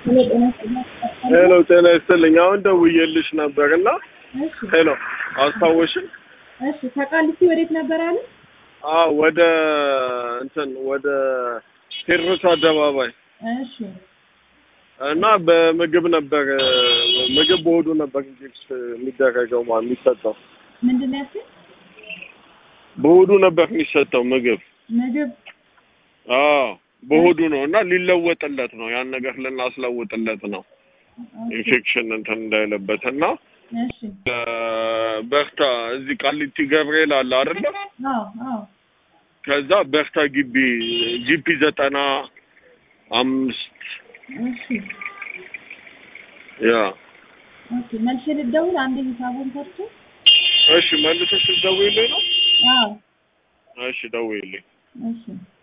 ሄሎ ጤና ይስጥልኝ። አሁን ደውዬልሽ ነበር እና እሺ ሄሎ አስታወሽን? እሺ ከቃሊቲ ወዴት ነበር አለ? አዎ ወደ እንትን ወደ ቴዎድሮስ አደባባይ እሺ እና በምግብ ነበር ምግብ በሆዱ ነበር እንጂ የሚደረገው ማለት የሚሰጠው ምንድን ነው ያልከኝ? በሆዱ ነበር የሚሰጠው ምግብ። ምግብ አዎ በሆዱ ነው እና ሊለወጥለት ነው ያን ነገር ልናስለውጥለት ነው ኢንፌክሽን እንትን እንዳይለበት እና እሺ በርታ እዚህ ቃሊቲ ገብርኤል አለ አይደለ? አዎ አዎ ከዛ በርታ ግቢ ጂፒ ዘጠና አምስት እሺ ያ ኦኬ መልሼ ልደውል አንዴ ሂሳቡን ሰርቶ እሺ መልሰሽ ደውይልኝ ነው? አዎ እሺ ደውይልኝ። እሺ